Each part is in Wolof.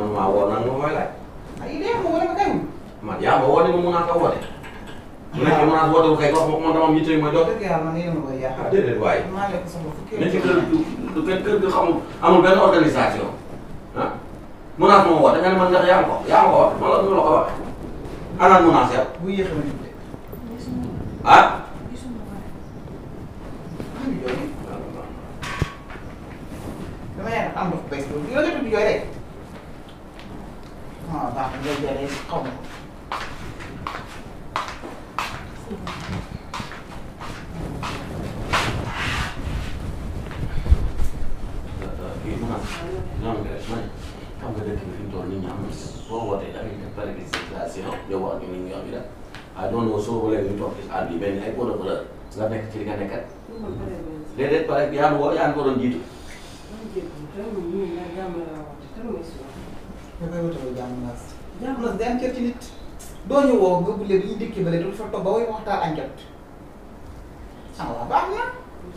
man maa woo nag ma koy laaj. ay idée ma wala ma kay man yaa ma woo ne ma mun naa ko woote. mu nekk mun naa woote kay wax ma ko man dama am yitte yu ma jox. dëgg yàlla man yéen a ma koy yàq. ah déedéet waaye. maa lekk sama fukki ne ci kër du du kër kër gi xamul amul benn organisation ah munaas moo woote nga ne man ndax yaa ngi ko yaa ngi ko wax man la ñu la ko waxee. anaan munaas yow bu yéexee ma nit de. ah. maa ngi jooy. dama yaakaar am ndox bees boobu yow nga tudd jooy rek. ah baax na jooy jooy rek xaw ma ko. kii munaas ñoom nga rek ma ne xam nga dëkk bi fi mu toll nit ñi am boo wootee da ngay def planification yow wax ni nit ñi am yi daal ah non non soo bëggee ñu toog ci àll bi benn ay pot de fleur nga nekk ci li nga nekkat déedéet pare yaa ngi woo yaa ngi ko doon jiitu. nga koy wutaloo jàmm naas. jàmm naas day am cër ci nit. doo ñu woo nga bulee bi ñu dikki ba léegi dafa toog ba way waxtaan añ jot. ah waaw baax na.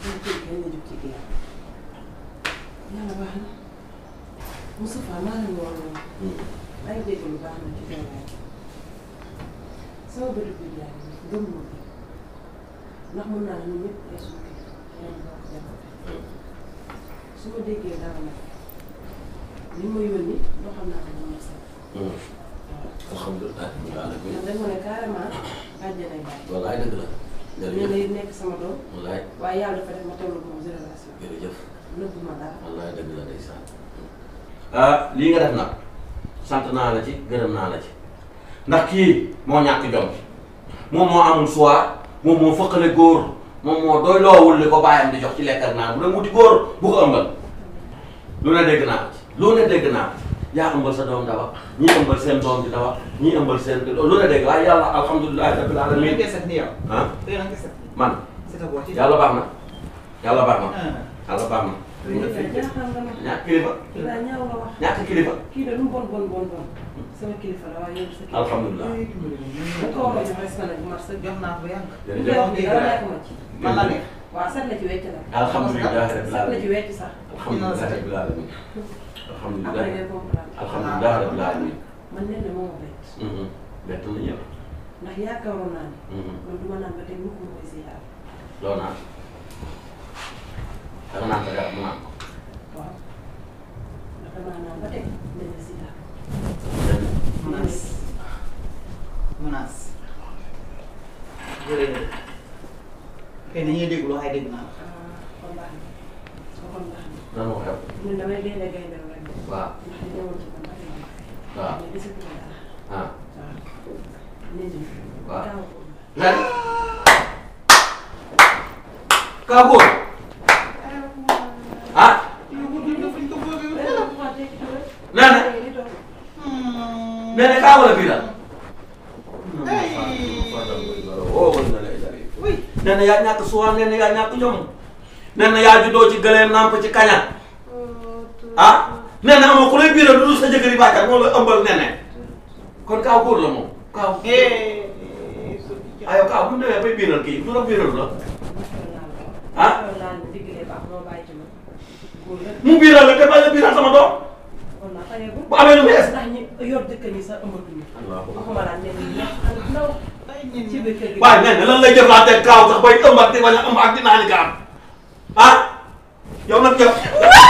yàlla baax na Moustapha maa leen woon noonu maa ngi dégg lu baax na ci teewaay sama bëri bi jaay gëm ma ko ndax mën naa ñun ñëpp ay suñu kilifa yaa ngi bokk jamono su ma déggee dara nag li ma yónni loo xam naa ko moom la sax alhamdulilah. ndax dañ ma ne carrément bàjjanay baay wallaay dëgg la. nee na jërëjëf it nekk sama doom wallaay waaye yàlla dafa def ma tollu moom génération jërëjëf. nëbbu ma dara wallaay dëgg la ndeysaan. ah lii nga def nag sant naa la ci gërëm naa la ci ndax kii moo ñàkk jom moom moo amul choix moom moo fëqale góor moom moo doy loowul li ko bàyyam di jox ci lekk ak naan bu dem wuti góor bu ko ëmbal lu ne dégg naa ko ci lu ne dégg naa ko yaa ëmbal sa doom dawa ñii ëmbal seen doom di dawa ñii ëmbal seen lu ne dégg waaye yàlla alhamdulilah rabbil mais alamin koy set ni yow. ah tey na nga set. man c'est boo ci. yàlla baax na yàlla baax na ah. yàlla baax na jaaxal nga ma ñàkk kilifa daa ñaaw nga wax ñàkk kilifa kii de lu mu bon bon bon bon sama kilifa la waaye yow sa kilifa alhamdulilah ay dimbali ma. bu ko waxee jox respect nag mar sa jox naa ko ba yàgg. bu koy wax bi dara nekk ma ci man la nekk. waaw set la ci wecc nag alhamdulilah rabbil set la ci alamin wecc sax alhamdulilah rabbil alamin après alhamdulilah ngay comprendre alhamdulilah rabbil alamin man nee na moo ma bett bett na ñëpp ndax yaakaaroon naa ni man du ma naan ba tey mukk ma koy ziyaar loo naan danga naan sa garab mu naan ko waaw ndax damaa naan ba tey mel na ziyaar menace menace. jërëjëf. xëy na ñuy déglu waaye dégg naa la. ah kon baax na kon baax na nan moo xew ñun damay gaynde gaynde rek waaw ndax li ñëwoon ci man bari na waaw mais gisatuma dara ah waaw nit ñi waaw. gaaw lan kaa góor ah nee na nee na kaa wala bii la oh wala na lay dari nee na yaa ñàkk suwaan nee na yaa ñàkk jom nee na yaa juddoo ci gëleem namp ci kaña ah nee na amoo ku lay biiral du dul sa jëkkëri bàkkat moo la ëmbal nee na kon kaaw góor la moom kaaw ayo kaaw bu ñu demee bay biiral kii du la biiral la ah mu biiral la te bañ a biiral sama doom bu amee lu bees ndax ñi yor dëkk ñi sax ëmbatuñu waxuma laa ne nii ñax ak ndaw ci biir kër gi waaye nee na lan lay jëflante kaaw sax bay ëmb ak di bañ a ëmb ak di naan gaam ah yow nag yow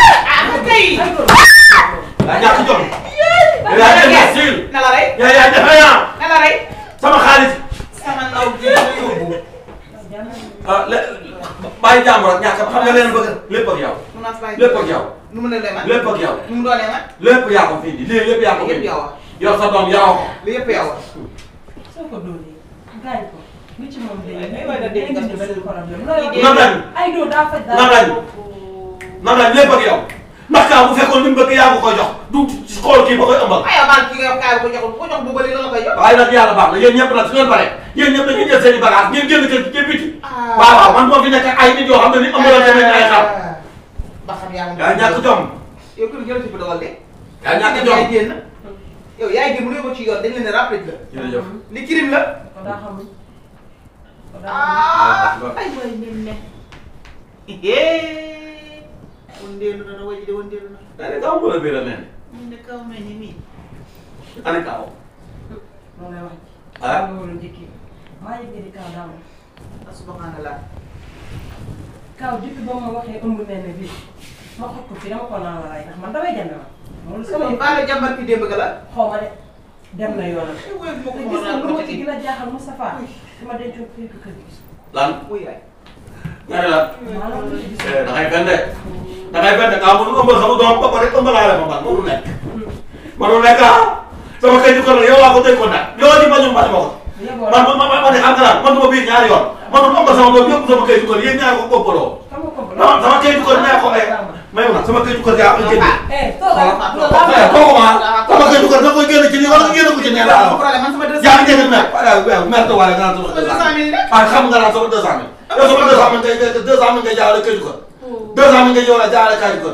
yaa ñàkk jom yaa imbécile na la rey. yaa yaa défaillant na la rey. sama xaalis sama ndaw ji la yóbbu. ah lé bàyyi jàmbur ak ñàkk xam nga leen bëgg lépp ak yow menace bàyyi. lépp ak yow nu mu ne lee man. lépp ak yow nu mu doonee man. lépp yaa ko fii di lii lépp yaa ko yëpp fii yow a. yow sa doom yaroo ko li yëpp yow a. soo ko dóoree gaañ ko lu ci moom day Ay, waay na dégg nga day suuf. benn problème na dañ ay doo daa faj Na dañ. na nga lépp ak yow ndax kaa bu fekkoon li mu bëgg yaa ko koy jox du xool kii ba koy ëmbal aywa man ki nga kaay ko joxul ko jox bu bëri la la koy jox. waaye nag yàlla baax na yéen ñëpp nag su ngeen paree yéen ñëpp dañuy jël seen i bagage ngeen génn kër gi ca biti Ah. waaw waaw man moo fi nekk ay nit yoo xam ne ni ëmbalante nañ ay xar ba xam yaa ngi. yaa ñàkk jom yow kër jël ci bu dogal de. yaa ñàkk yaay jom génn. yow yaay génn mu ne ko ci yoon dañ leen a rappelé la. jërëjëf li crime la. ko daa xamul ko daa xamul ah ay waay nen ne. wondeelu na na waji de wondeelu na. da ne kaw mbala bi la nee ñu ne kaw mel ni nii. ana kaaw loolu lay wax. ah loolu la njëkkee maa yëg di kaw daaw la. subhanallah. kaw depuis ba ma waxee ëmb nee na bii ma xoj ko fii dama ko naan la rey ndax man damay jënd ma. loolu sama sama baale jàmbar ki démb ga la. xaw ma de dem na yoonam. eh woy bu ma te ko gis nga lu ma ci mën gën a jaaxal Moustapha su ma dencoon fii ko kër gi gis. lan wuy waay. nga ne lan maa la ko gis. eh da ngay fen de da ngay fen de kaa mënu ëmbal sama doom ba pare ëmbalaale ma man mënu nekk mënu nekk ah sama kay ko yow laa ko dénk ko nag yow di bañu bañ ma ko yeboo man man man man de am na man du ma biir ñaari yoon man du ëmbal sama doom yëpp sama kay ko yéen ñaari ko boppaloo xam nga ko non sama kay ko nee ko eh may ma sama kay ko yaa ko jënd eh toogal eh kooku ma sama kay ko da koy génn ci nii wala nga génn ko ci nee laa wax problème man sama deux yaa ngi dégg mer waaw mer te wala nga naan sama sama deux cent mille rek. ah xam nga naan sama deux cent mille yow sama deux cent mille ngay deux cent mille ngay jaarale kay ko deux cent mille ngay yow la jaarale kay ko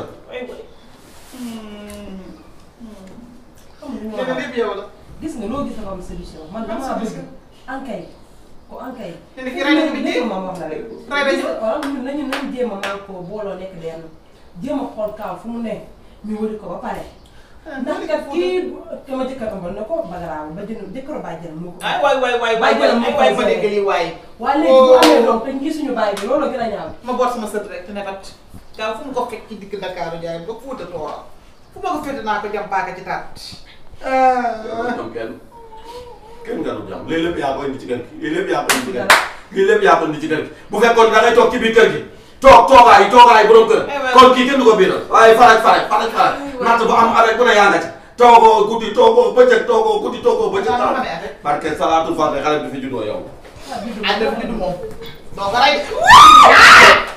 léegi lépp yow la. gis nga loo gis dafa am solution man damaa bëgg ankay ko ankay te ni ki rey nañu bi dee. ma wax la rek Rey nañu. waaw ñun nañu nañu jéem a man ko booloo nekk benn jéem a xool kaaw fu mu ne ñu wëri ko ba pare ndax kat kii kama jëkkër ëmbal na ko bagaraaw ba jënd jëkkër baa jënd moo ko ay waay waay waay waay Bàyyi jëlam waay moo ma koy dégg lii waay. waaye léegi bu amee doom te gisuñu bàyyi bi loolu la gën a ñaaw ma boot sama sët rek te ne tat gaaw fu mu ko fekk ci digg Dakar jaay ba Fuuta Tooro fu ma ko fekk naa ko jam paaka ci taat. ñoom kenn kenn nga doon jàmm lii lépp yaa ko indi ci kër gi lii lépp yaa ko indi ci kër gi lii lépp yaa ko indi ci kër gi bu fekkoon da ngay toog ci biir kër gi toog toogaay toogaay borom kër kon kii kenn du ko biiral waaye faraj faraj faraj faraj natt bu am avec bu ne yaa nga ci toogoo guddi toogoo bëccëg toogoo guddi toogoo bëccëg Waaw, taal dama ne affaire. parce que salaatul fatiha xale bi fi juddoo yow ah bi du ah def li du moom doo ko rey de.